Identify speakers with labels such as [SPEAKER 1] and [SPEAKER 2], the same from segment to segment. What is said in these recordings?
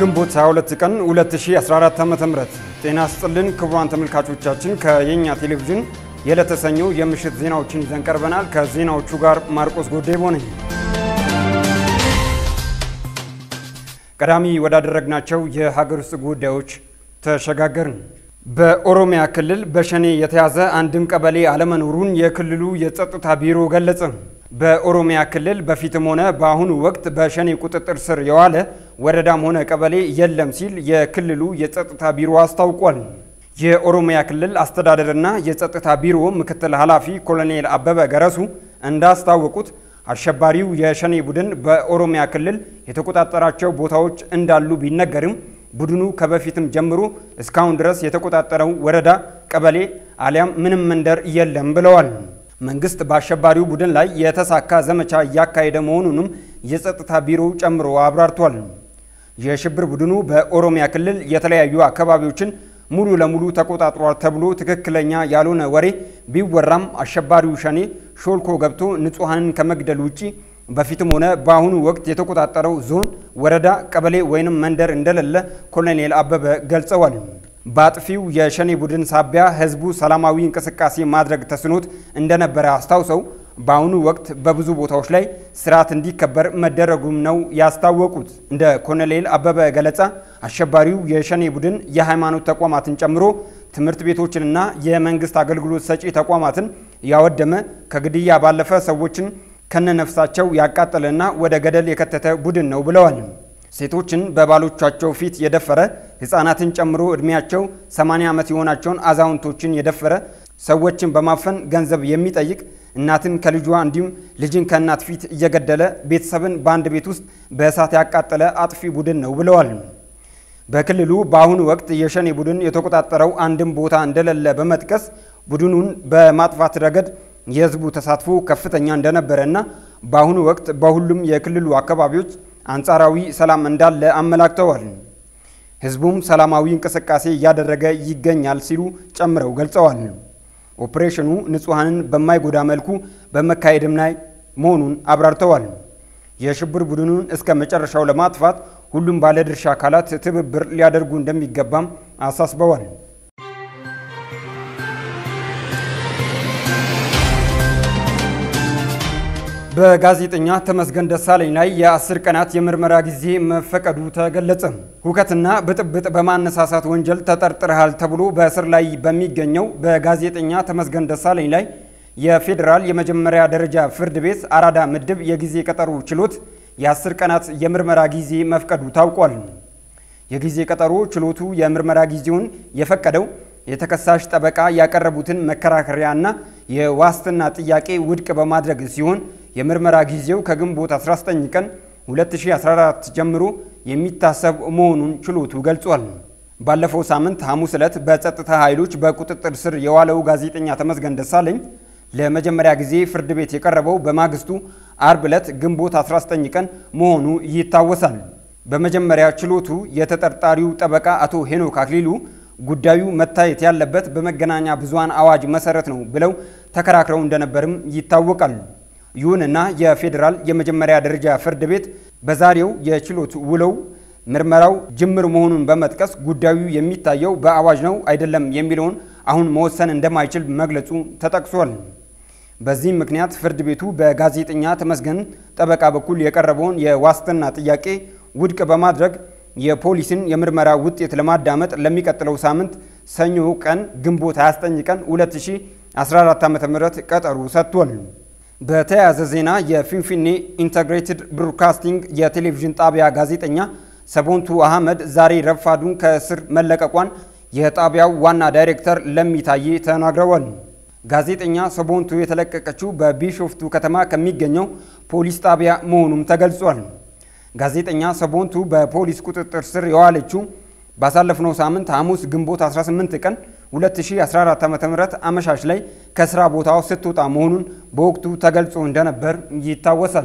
[SPEAKER 1] ግንቦት 22 ቀን 2014 ዓ.ም ጤና ስጥልን ክቡራን ተመልካቾቻችን፣ ከየኛ ቴሌቪዥን የዕለተ ሰኞ የምሽት ዜናዎችን ይዘን ቀርበናል። ከዜናዎቹ ጋር ማርቆስ ጎዴቦ ነኝ። ቀዳሚ ወዳደረግናቸው የሀገር ውስጥ ጉዳዮች ተሸጋገርን። በኦሮሚያ ክልል በሸኔ የተያዘ አንድም ቀበሌ አለመኖሩን የክልሉ የጸጥታ ቢሮ ገለጸ። በኦሮሚያ ክልል በፊትም ሆነ በአሁኑ ወቅት በሸኔ ቁጥጥር ስር የዋለ ወረዳም ሆነ ቀበሌ የለም ሲል የክልሉ የጸጥታ ቢሮ አስታውቋል። የኦሮሚያ ክልል አስተዳደርና የጸጥታ ቢሮ ምክትል ኃላፊ ኮሎኔል አበበ ገረሱ እንዳስታወቁት አሸባሪው የሸኔ ቡድን በኦሮሚያ ክልል የተቆጣጠራቸው ቦታዎች እንዳሉ ቢነገርም ቡድኑ ከበፊትም ጀምሮ እስካሁን ድረስ የተቆጣጠረው ወረዳ፣ ቀበሌ አሊያም ምንም መንደር የለም ብለዋል። መንግስት በአሸባሪው ቡድን ላይ የተሳካ ዘመቻ እያካሄደ መሆኑንም የጸጥታ ቢሮው ጨምሮ አብራርቷል። የሽብር ቡድኑ በኦሮሚያ ክልል የተለያዩ አካባቢዎችን ሙሉ ለሙሉ ተቆጣጥሯል ተብሎ ትክክለኛ ያልሆነ ወሬ ቢወራም አሸባሪው ሸኔ ሾልኮ ገብቶ ንጹሐንን ከመግደል ውጪ በፊትም ሆነ በአሁኑ ወቅት የተቆጣጠረው ዞን፣ ወረዳ፣ ቀበሌ ወይንም መንደር እንደሌለ ኮሎኔል አበበ ገልጸዋል። በአጥፊው የሸኔ ቡድን ሳቢያ ህዝቡ ሰላማዊ እንቅስቃሴ ማድረግ ተስኖት እንደነበረ አስታውሰው በአሁኑ ወቅት በብዙ ቦታዎች ላይ ስርዓት እንዲከበር መደረጉም ነው ያስታወቁት። እንደ ኮሎኔል አበበ ገለጻ አሸባሪው የሸኔ ቡድን የሃይማኖት ተቋማትን ጨምሮ ትምህርት ቤቶችንና የመንግስት አገልግሎት ሰጪ ተቋማትን ያወደመ ከግድያ ባለፈ ሰዎችን ከነነፍሳቸው ያቃጠለና ወደ ገደል የከተተ ቡድን ነው ብለዋል። ሴቶችን በባሎቻቸው ፊት የደፈረ ህፃናትን ጨምሮ ዕድሜያቸው 80 ዓመት የሆናቸውን አዛውንቶችን የደፈረ ሰዎችን በማፈን ገንዘብ የሚጠይቅ እናትን ከልጇ እንዲሁም ልጅን ከእናት ፊት እየገደለ ቤተሰብን በአንድ ቤት ውስጥ በእሳት ያቃጠለ አጥፊ ቡድን ነው ብለዋል። በክልሉ በአሁኑ ወቅት የሸኔ ቡድን የተቆጣጠረው አንድም ቦታ እንደሌለ በመጥቀስ ቡድኑን በማጥፋት ረገድ የህዝቡ ተሳትፎ ከፍተኛ እንደነበረና በአሁኑ ወቅት በሁሉም የክልሉ አካባቢዎች አንጻራዊ ሰላም እንዳለ አመላክተዋል። ህዝቡም ሰላማዊ እንቅስቃሴ እያደረገ ይገኛል ሲሉ ጨምረው ገልጸዋል። ኦፕሬሽኑ ንጹሐንን በማይጎዳ መልኩ በመካሄድም ላይ መሆኑን አብራርተዋል። የሽብር ቡድኑን እስከ መጨረሻው ለማጥፋት ሁሉም ባለድርሻ አካላት ትብብር ሊያደርጉ እንደሚገባም አሳስበዋል። በጋዜጠኛ ተመስገን ደሳለኝ ላይ የአስር ቀናት የምርመራ ጊዜ መፈቀዱ ተገለጸ። ሁከትና ብጥብጥ በማነሳሳት ወንጀል ተጠርጥረሃል ተብሎ በእስር ላይ በሚገኘው በጋዜጠኛ ተመስገን ደሳለኝ ላይ የፌዴራል የመጀመሪያ ደረጃ ፍርድ ቤት አራዳ ምድብ የጊዜ ቀጠሮ ችሎት የአስር ቀናት የምርመራ ጊዜ መፍቀዱ ታውቋል። የጊዜ ቀጠሮ ችሎቱ የምርመራ ጊዜውን የፈቀደው የተከሳሽ ጠበቃ ያቀረቡትን መከራከሪያና የዋስትና ጥያቄ ውድቅ በማድረግ ሲሆን የምርመራ ጊዜው ከግንቦት 19 ቀን 2014 ጀምሮ የሚታሰብ መሆኑን ችሎቱ ገልጿል። ባለፈው ሳምንት ሐሙስ ዕለት በጸጥታ ኃይሎች በቁጥጥር ስር የዋለው ጋዜጠኛ ተመስገን ደሳለኝ ለመጀመሪያ ጊዜ ፍርድ ቤት የቀረበው በማግስቱ አርብ ዕለት ግንቦት 19 ቀን መሆኑ ይታወሳል። በመጀመሪያ ችሎቱ የተጠርጣሪው ጠበቃ አቶ ሄኖክ አክሊሉ ጉዳዩ መታየት ያለበት በመገናኛ ብዙሃን አዋጅ መሰረት ነው ብለው ተከራክረው እንደነበርም ይታወቃል። ይሁንና የፌዴራል የመጀመሪያ ደረጃ ፍርድ ቤት በዛሬው የችሎት ውለው ምርመራው ጅምር መሆኑን በመጥቀስ ጉዳዩ የሚታየው በአዋጅ ነው አይደለም የሚለውን አሁን መወሰን እንደማይችል መግለጹ ተጠቅሷል። በዚህም ምክንያት ፍርድ ቤቱ በጋዜጠኛ ተመስገን ጠበቃ በኩል የቀረበውን የዋስትና ጥያቄ ውድቅ በማድረግ የፖሊስን የምርመራ ውጤት ለማዳመጥ ለሚቀጥለው ሳምንት ሰኞ ቀን ግንቦት 29 ቀን 2014 ዓ.ም ቀጠሮ ሰጥቷል። በተያያዘ ዜና የፊንፊኔ ኢንተግሬትድ ብሮድካስቲንግ የቴሌቪዥን ጣቢያ ጋዜጠኛ ሰቦንቱ አህመድ ዛሬ ረፋዱን ከእስር መለቀቋን የጣቢያው ዋና ዳይሬክተር ለሚታዬ ተናግረዋል። ጋዜጠኛ ሰቦንቱ የተለቀቀችው በቢሾፍቱ ከተማ ከሚገኘው ፖሊስ ጣቢያ መሆኑም ተገልጿል። ጋዜጠኛ ሰቦንቱ በፖሊስ ቁጥጥር ስር የዋለችው ባሳለፍነው ሳምንት ሐሙስ ግንቦት 18 ቀን 2014 ዓ.ም አመሻሽ ላይ ከስራ ቦታው ስትወጣ መሆኑን በወቅቱ ተገልጾ እንደነበር ይታወሳል።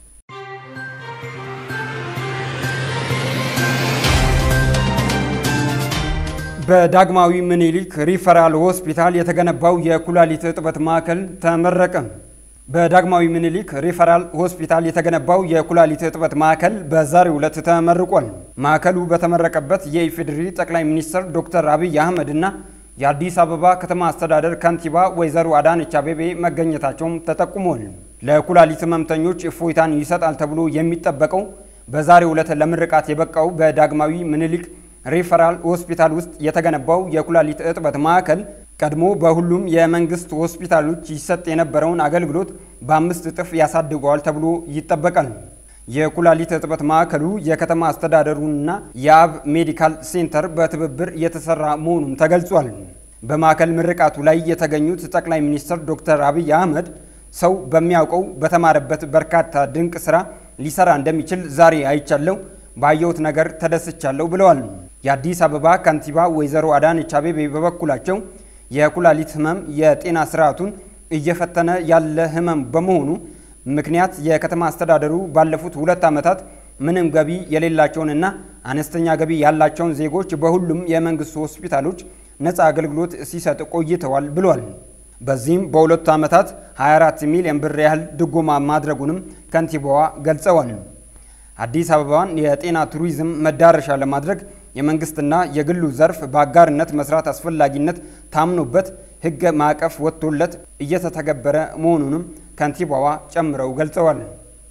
[SPEAKER 1] በዳግማዊ ምኒልክ ሪፈራል ሆስፒታል የተገነባው የኩላሊት እጥበት ማዕከል ተመረቀ። በዳግማዊ ምኒልክ ሪፈራል ሆስፒታል የተገነባው የኩላሊት እጥበት ማዕከል በዛሬው ዕለት ተመርቋል። ማዕከሉ በተመረቀበት የኢፌዴሪ ጠቅላይ ሚኒስትር ዶክተር አብይ አህመድ እና የአዲስ አበባ ከተማ አስተዳደር ከንቲባ ወይዘሮ አዳነች አቤቤ መገኘታቸውም ተጠቁሟል። ለኩላሊት ህመምተኞች እፎይታን ይሰጣል ተብሎ የሚጠበቀው በዛሬው ዕለት ለምርቃት የበቃው በዳግማዊ ምኒልክ ሪፈራል ሆስፒታል ውስጥ የተገነባው የኩላሊት እጥበት ማዕከል ቀድሞ በሁሉም የመንግስት ሆስፒታሎች ይሰጥ የነበረውን አገልግሎት በአምስት እጥፍ ያሳድገዋል ተብሎ ይጠበቃል። የኩላሊት እጥበት ማዕከሉ የከተማ አስተዳደሩንና የአብ ሜዲካል ሴንተር በትብብር የተሰራ መሆኑም ተገልጿል። በማዕከል ምርቃቱ ላይ የተገኙት ጠቅላይ ሚኒስትር ዶክተር አብይ አህመድ ሰው በሚያውቀው በተማረበት በርካታ ድንቅ ስራ ሊሰራ እንደሚችል ዛሬ አይቻለሁ፣ ባየሁት ነገር ተደስቻለሁ ብለዋል። የአዲስ አበባ ከንቲባ ወይዘሮ አዳነች አቤቤ በበኩላቸው የኩላሊት ህመም የጤና ስርዓቱን እየፈተነ ያለ ህመም በመሆኑ ምክንያት የከተማ አስተዳደሩ ባለፉት ሁለት ዓመታት ምንም ገቢ የሌላቸውንና አነስተኛ ገቢ ያላቸውን ዜጎች በሁሉም የመንግስት ሆስፒታሎች ነፃ አገልግሎት ሲሰጥ ቆይተዋል ብሏል። በዚህም በሁለቱ ዓመታት 24 ሚሊዮን ብር ያህል ድጎማ ማድረጉንም ከንቲባዋ ገልጸዋል። አዲስ አበባን የጤና ቱሪዝም መዳረሻ ለማድረግ የመንግስትና የግሉ ዘርፍ በአጋርነት መስራት አስፈላጊነት ታምኖበት ህገ ማዕቀፍ ወጥቶለት እየተተገበረ መሆኑንም ከንቲባዋ ጨምረው ገልጸዋል።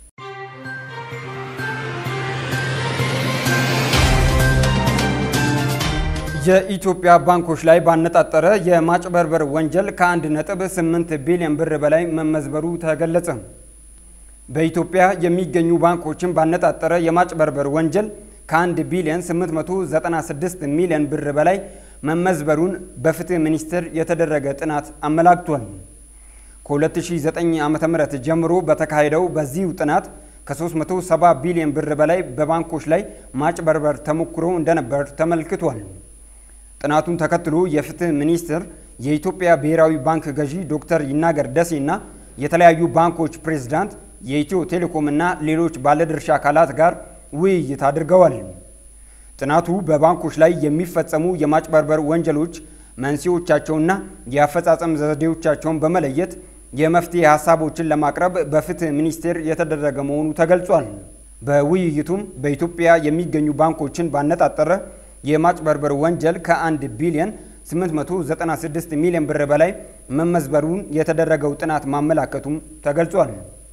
[SPEAKER 1] የኢትዮጵያ ባንኮች ላይ ባነጣጠረ የማጭበርበር ወንጀል ከ1.8 ቢሊዮን ብር በላይ መመዝበሩ ተገለጸ። በኢትዮጵያ የሚገኙ ባንኮችን ባነጣጠረ የማጭበርበር ወንጀል ከ1 ቢሊዮን 896 ሚሊዮን ብር በላይ መመዝበሩን በፍትህ ሚኒስቴር የተደረገ ጥናት አመላክቷል። ከ2009 ዓ.ም ጀምሮ በተካሄደው በዚሁ ጥናት ከ370 ቢሊዮን ብር በላይ በባንኮች ላይ ማጭበርበር ተሞክሮ እንደነበር ተመልክቷል። ጥናቱን ተከትሎ የፍትህ ሚኒስቴር የኢትዮጵያ ብሔራዊ ባንክ ገዢ ዶክተር ይናገር ደሴና የተለያዩ ባንኮች ፕሬዝዳንት፣ የኢትዮ ቴሌኮም እና ሌሎች ባለድርሻ አካላት ጋር ውይይት አድርገዋል። ጥናቱ በባንኮች ላይ የሚፈጸሙ የማጭበርበር ወንጀሎች መንስኤዎቻቸውና የአፈጻጸም ዘዴዎቻቸውን በመለየት የመፍትሄ ሀሳቦችን ለማቅረብ በፍትህ ሚኒስቴር የተደረገ መሆኑ ተገልጿል። በውይይቱም በኢትዮጵያ የሚገኙ ባንኮችን ባነጣጠረ የማጭበርበር ወንጀል ከ1 ቢሊዮን 896 ሚሊዮን ብር በላይ መመዝበሩን የተደረገው ጥናት ማመላከቱም ተገልጿል።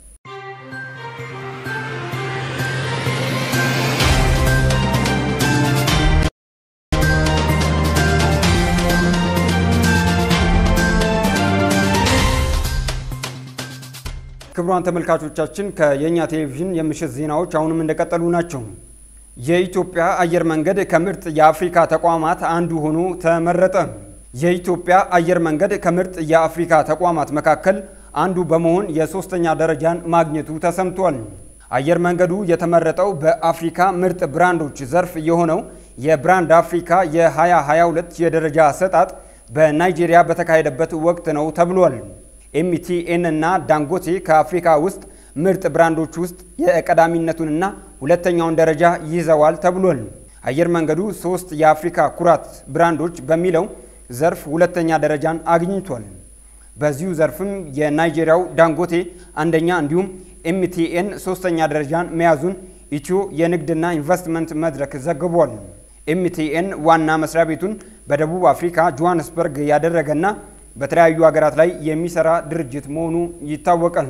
[SPEAKER 1] ክቡራን ተመልካቾቻችን ከየኛ ቴሌቪዥን የምሽት ዜናዎች አሁንም እንደቀጠሉ ናቸው። የኢትዮጵያ አየር መንገድ ከምርጥ የአፍሪካ ተቋማት አንዱ ሆኖ ተመረጠ። የኢትዮጵያ አየር መንገድ ከምርጥ የአፍሪካ ተቋማት መካከል አንዱ በመሆን የሶስተኛ ደረጃን ማግኘቱ ተሰምቷል። አየር መንገዱ የተመረጠው በአፍሪካ ምርጥ ብራንዶች ዘርፍ የሆነው የብራንድ አፍሪካ የ2022 የደረጃ አሰጣጥ በናይጄሪያ በተካሄደበት ወቅት ነው ተብሏል። ኤምቲኤን እና ዳንጎቴ ከአፍሪካ ውስጥ ምርጥ ብራንዶች ውስጥ የቀዳሚነቱንና ሁለተኛውን ደረጃ ይዘዋል ተብሏል። አየር መንገዱ ሶስት የአፍሪካ ኩራት ብራንዶች በሚለው ዘርፍ ሁለተኛ ደረጃን አግኝቷል። በዚሁ ዘርፍም የናይጄሪያው ዳንጎቴ አንደኛ እንዲሁም ኤምቲኤን ሶስተኛ ደረጃን መያዙን ኢትዮ የንግድና ኢንቨስትመንት መድረክ ዘግቧል። ኤምቲኤን ዋና መስሪያ ቤቱን በደቡብ አፍሪካ ጆሃንስበርግ ያደረገና በተለያዩ ሀገራት ላይ የሚሰራ ድርጅት መሆኑ ይታወቃል።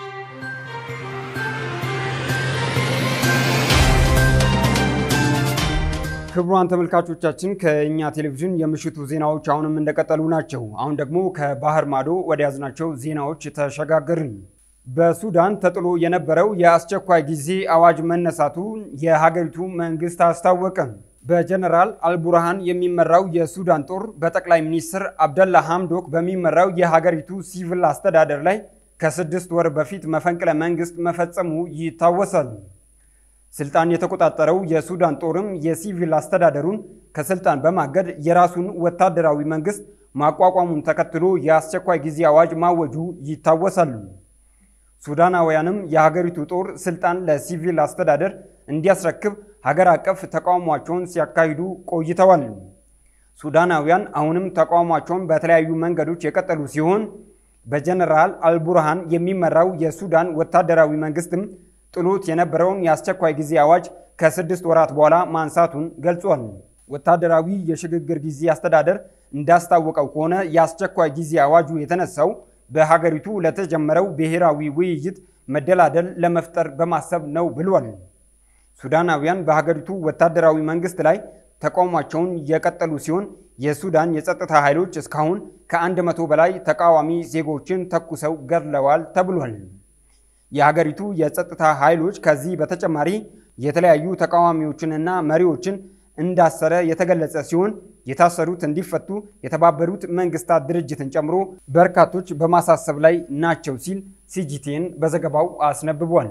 [SPEAKER 1] ክቡራን ተመልካቾቻችን ከእኛ ቴሌቪዥን የምሽቱ ዜናዎች አሁንም እንደቀጠሉ ናቸው። አሁን ደግሞ ከባህር ማዶ ወደ ያዝናቸው ዜናዎች ተሸጋገርን። በሱዳን ተጥሎ የነበረው የአስቸኳይ ጊዜ አዋጅ መነሳቱ የሀገሪቱ መንግስት አስታወቀ። በጀነራል አልቡርሃን የሚመራው የሱዳን ጦር በጠቅላይ ሚኒስትር አብደላ ሐምዶክ በሚመራው የሀገሪቱ ሲቪል አስተዳደር ላይ ከስድስት ወር በፊት መፈንቅለ መንግስት መፈጸሙ ይታወሳል። ስልጣን የተቆጣጠረው የሱዳን ጦርም የሲቪል አስተዳደሩን ከስልጣን በማገድ የራሱን ወታደራዊ መንግስት ማቋቋሙን ተከትሎ የአስቸኳይ ጊዜ አዋጅ ማወጁ ይታወሳል። ሱዳናውያንም የሀገሪቱ ጦር ስልጣን ለሲቪል አስተዳደር እንዲያስረክብ ሀገር አቀፍ ተቃውሟቸውን ሲያካሂዱ ቆይተዋል። ሱዳናውያን አሁንም ተቃውሟቸውን በተለያዩ መንገዶች የቀጠሉ ሲሆን በጀነራል አልቡርሃን የሚመራው የሱዳን ወታደራዊ መንግስትም ጥሎት የነበረውን የአስቸኳይ ጊዜ አዋጅ ከስድስት ወራት በኋላ ማንሳቱን ገልጿል። ወታደራዊ የሽግግር ጊዜ አስተዳደር እንዳስታወቀው ከሆነ የአስቸኳይ ጊዜ አዋጁ የተነሳው በሀገሪቱ ለተጀመረው ብሔራዊ ውይይት መደላደል ለመፍጠር በማሰብ ነው ብሏል። ሱዳናውያን በሀገሪቱ ወታደራዊ መንግስት ላይ ተቃውሟቸውን የቀጠሉ ሲሆን የሱዳን የጸጥታ ኃይሎች እስካሁን ከአንድ መቶ በላይ ተቃዋሚ ዜጎችን ተኩሰው ገድለዋል ተብሏል። የሀገሪቱ የጸጥታ ኃይሎች ከዚህ በተጨማሪ የተለያዩ ተቃዋሚዎችንና መሪዎችን እንዳሰረ የተገለጸ ሲሆን የታሰሩት እንዲፈቱ የተባበሩት መንግስታት ድርጅትን ጨምሮ በርካቶች በማሳሰብ ላይ ናቸው ሲል ሲጂቲኤን በዘገባው አስነብቧል።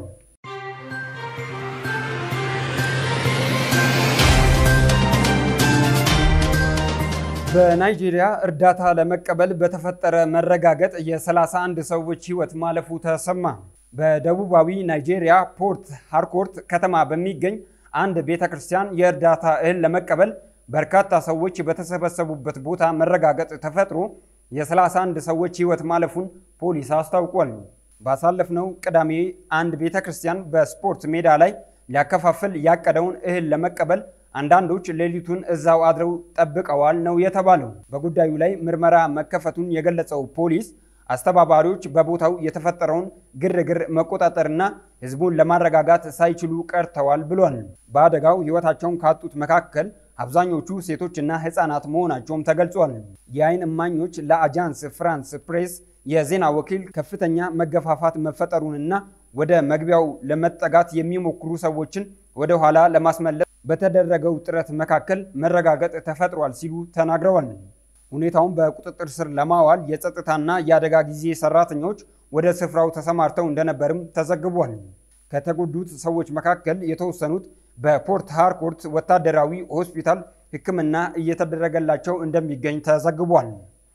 [SPEAKER 1] በናይጄሪያ እርዳታ ለመቀበል በተፈጠረ መረጋገጥ የ31 ሰዎች ሕይወት ማለፉ ተሰማ። በደቡባዊ ናይጄሪያ ፖርት ሃርኮርት ከተማ በሚገኝ አንድ ቤተ ክርስቲያን የእርዳታ እህል ለመቀበል በርካታ ሰዎች በተሰበሰቡበት ቦታ መረጋገጥ ተፈጥሮ የ31 ሰዎች ሕይወት ማለፉን ፖሊስ አስታውቋል። ባሳለፍነው ቅዳሜ አንድ ቤተ ክርስቲያን በስፖርት ሜዳ ላይ ሊያከፋፍል ያቀደውን እህል ለመቀበል አንዳንዶች ሌሊቱን እዛው አድረው ጠብቀዋል ነው የተባለው። በጉዳዩ ላይ ምርመራ መከፈቱን የገለጸው ፖሊስ አስተባባሪዎች በቦታው የተፈጠረውን ግርግር መቆጣጠርና ሕዝቡን ለማረጋጋት ሳይችሉ ቀርተዋል ብሏል። በአደጋው ሕይወታቸውን ካጡት መካከል አብዛኞቹ ሴቶችና ሕፃናት መሆናቸውም ተገልጿል። የዓይን እማኞች ለአጃንስ ፍራንስ ፕሬስ የዜና ወኪል ከፍተኛ መገፋፋት መፈጠሩንና ወደ መግቢያው ለመጠጋት የሚሞክሩ ሰዎችን ወደ ኋላ ለማስመለስ በተደረገው ጥረት መካከል መረጋገጥ ተፈጥሯል ሲሉ ተናግረዋል። ሁኔታውን በቁጥጥር ስር ለማዋል የጸጥታና የአደጋ ጊዜ ሰራተኞች ወደ ስፍራው ተሰማርተው እንደነበርም ተዘግቧል። ከተጎዱት ሰዎች መካከል የተወሰኑት በፖርት ሃርኮርት ወታደራዊ ሆስፒታል ሕክምና እየተደረገላቸው እንደሚገኝ ተዘግቧል።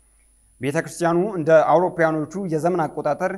[SPEAKER 1] ቤተ ክርስቲያኑ እንደ አውሮፓውያኖቹ የዘመን አቆጣጠር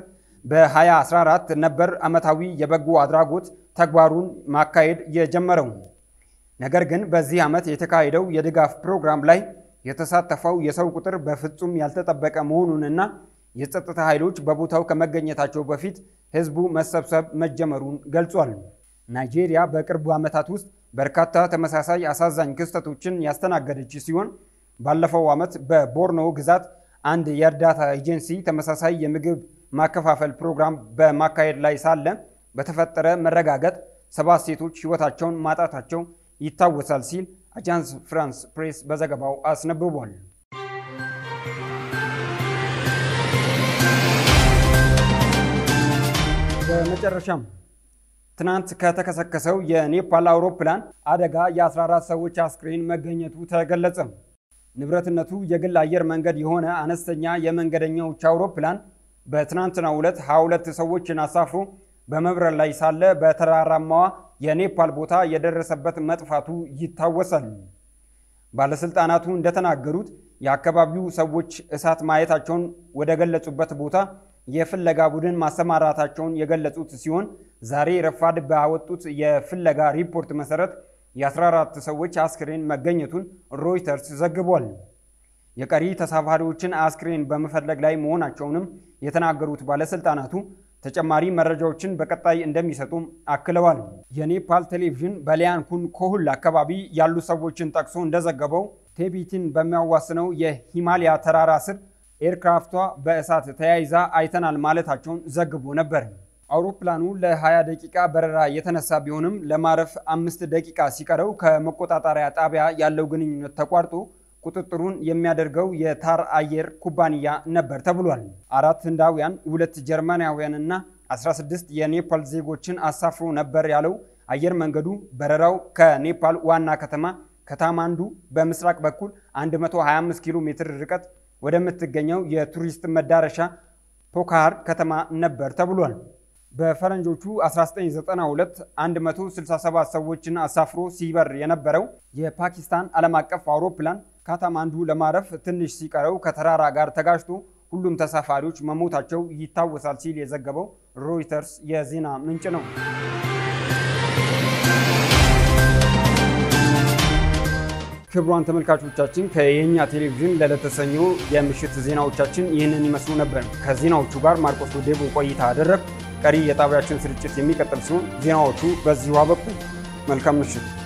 [SPEAKER 1] በ2014 ነበር ዓመታዊ የበጎ አድራጎት ተግባሩን ማካሄድ የጀመረው። ነገር ግን በዚህ ዓመት የተካሄደው የድጋፍ ፕሮግራም ላይ የተሳተፈው የሰው ቁጥር በፍጹም ያልተጠበቀ መሆኑንና የጸጥታ ኃይሎች በቦታው ከመገኘታቸው በፊት ህዝቡ መሰብሰብ መጀመሩን ገልጿል። ናይጄሪያ በቅርቡ ዓመታት ውስጥ በርካታ ተመሳሳይ አሳዛኝ ክስተቶችን ያስተናገደች ሲሆን ባለፈው ዓመት በቦርኖ ግዛት አንድ የእርዳታ ኤጀንሲ ተመሳሳይ የምግብ ማከፋፈል ፕሮግራም በማካሄድ ላይ ሳለ በተፈጠረ መረጋገጥ ሰባት ሴቶች ሕይወታቸውን ማጣታቸው ይታወሳል ሲል አጃንስ ፍራንስ ፕሬስ በዘገባው አስነብቧል። በመጨረሻም ትናንት ከተከሰከሰው የኔፓል አውሮፕላን አደጋ የ14 ሰዎች አስክሬን መገኘቱ ተገለጸ። ንብረትነቱ የግል አየር መንገድ የሆነ አነስተኛ የመንገደኞች አውሮፕላን በትናንትናው ዕለት 22 ሰዎችን አሳፍሮ በመብረር ላይ ሳለ በተራራማዋ የኔፓል ቦታ የደረሰበት መጥፋቱ ይታወሳል። ባለስልጣናቱ እንደተናገሩት የአካባቢው ሰዎች እሳት ማየታቸውን ወደ ገለጹበት ቦታ የፍለጋ ቡድን ማሰማራታቸውን የገለጹት ሲሆን ዛሬ ረፋድ ባወጡት የፍለጋ ሪፖርት መሰረት የ14 ሰዎች አስክሬን መገኘቱን ሮይተርስ ዘግቧል። የቀሪ ተሳፋሪዎችን አስክሬን በመፈለግ ላይ መሆናቸውንም የተናገሩት ባለስልጣናቱ ተጨማሪ መረጃዎችን በቀጣይ እንደሚሰጡም አክለዋል። የኔፓል ቴሌቪዥን በሊያንኩን ኮሁል አካባቢ ያሉ ሰዎችን ጠቅሶ እንደዘገበው ቴቢቲን በሚያዋስነው የሂማሊያ ተራራ ስር ኤርክራፍቷ በእሳት ተያይዛ አይተናል ማለታቸውን ዘግቦ ነበር። አውሮፕላኑ ለ20 ደቂቃ በረራ የተነሳ ቢሆንም ለማረፍ አምስት ደቂቃ ሲቀረው ከመቆጣጠሪያ ጣቢያ ያለው ግንኙነት ተቋርጦ ቁጥጥሩን የሚያደርገው የታር አየር ኩባንያ ነበር ተብሏል። አራት ህንዳውያን፣ ሁለት ጀርመናውያን እና 16 የኔፓል ዜጎችን አሳፍሮ ነበር ያለው አየር መንገዱ በረራው ከኔፓል ዋና ከተማ ከታማንዱ በምስራቅ በኩል 125 ኪሎ ሜትር ርቀት ወደምትገኘው የቱሪስት መዳረሻ ፖካር ከተማ ነበር ተብሏል። በፈረንጆቹ 1992 167 ሰዎችን አሳፍሮ ሲበር የነበረው የፓኪስታን ዓለም አቀፍ አውሮፕላን ካታማንዱ ለማረፍ ትንሽ ሲቀረው ከተራራ ጋር ተጋጭቶ ሁሉም ተሳፋሪዎች መሞታቸው ይታወሳል ሲል የዘገበው ሮይተርስ የዜና ምንጭ ነው። ክቡራን ተመልካቾቻችን ከየኛ ቴሌቪዥን ለለተሰኙ የምሽት ዜናዎቻችን ይህንን ይመስሉ ነበር። ከዜናዎቹ ጋር ማርቆስ ዴቦ ቆይታ አደረግ። ቀሪ የጣቢያችን ስርጭት የሚቀጥል ሲሆን ዜናዎቹ በዚሁ አበቁ። መልካም ምሽት።